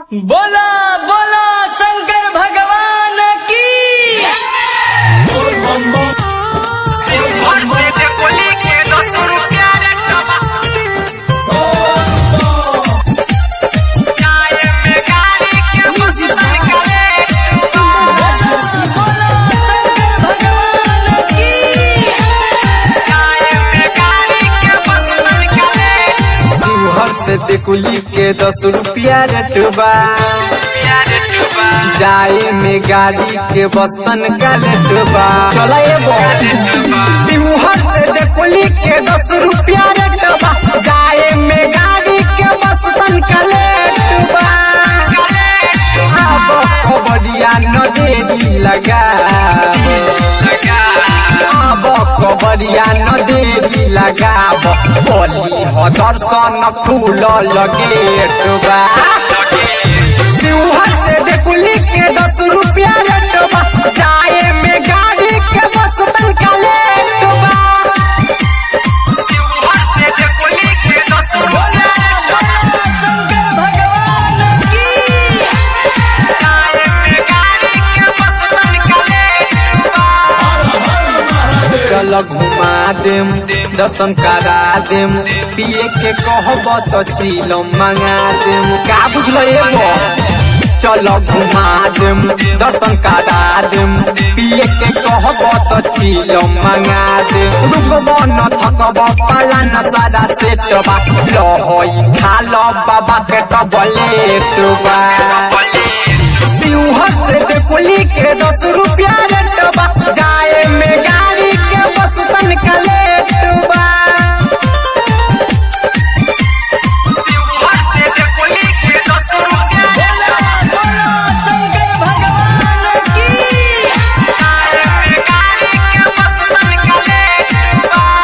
बोला बोला शंकर भगवान की सिंहर से देखोली के दस रुपया रे टबा चाय में गाड़ी के मस्ती करे बोला शंकर भगवान की चाय में गाड़ी के मस्ती करे शिवहर से देखुली के दस रुपया रेटबा प्यारे टबा जाए में गाड़ी के बस्तन का लेटबा चला शिवहर से देखुली के दस रुपया रेटबा जाए में गाड़ी के बस्तन का लेटबा अब खबरिया न देरी लगा अब खबरिया न देरी लगाब बोली हो दर्शन खुल गेटबा शिवहर से देखुली के दस रुपया रेटबा जाए में गाड़ी के बस तनका लेटबा सिंहर से देखोली के दस रुपया बोला शंकर भगवान की चाय में गाड़ी के मस्ती करे चल घुमा देम दर्शन करा देम पिए के कहब तो चिलो मंगा देम का बुझल एगो चल घुमा देम दर्शन करा देम पिए के कहब तो चिलो मंगा देम रुकब न थकब पाला न सारा सेटबा लहई खा लो बाबा के टबलेटबा शिवहर से देखुली के दस रुपया रेटबा जाए में गाड़ी के बस तनका लेटबा सिंहर से देखोली के दस रुपया बोला बोला शंकर भगवान की चाय में गाड़ी के मस्ती करे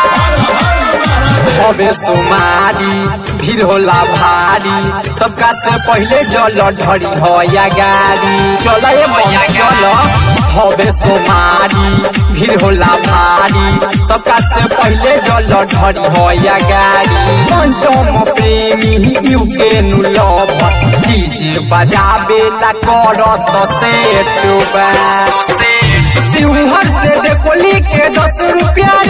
हवे सुमारी भीड़ होला भारी सबका से पहले जल ढरी हो या गाड़ी चल ये मैया चल हवे सुमारी भीड़ होला भारी सबका से पहले जल ढरी हो या गाड़ी पंचम प्रेमी यू के नुलभ डीजे बजाबे ला करत सेटबा शिवहर से देखोली के दस रुपया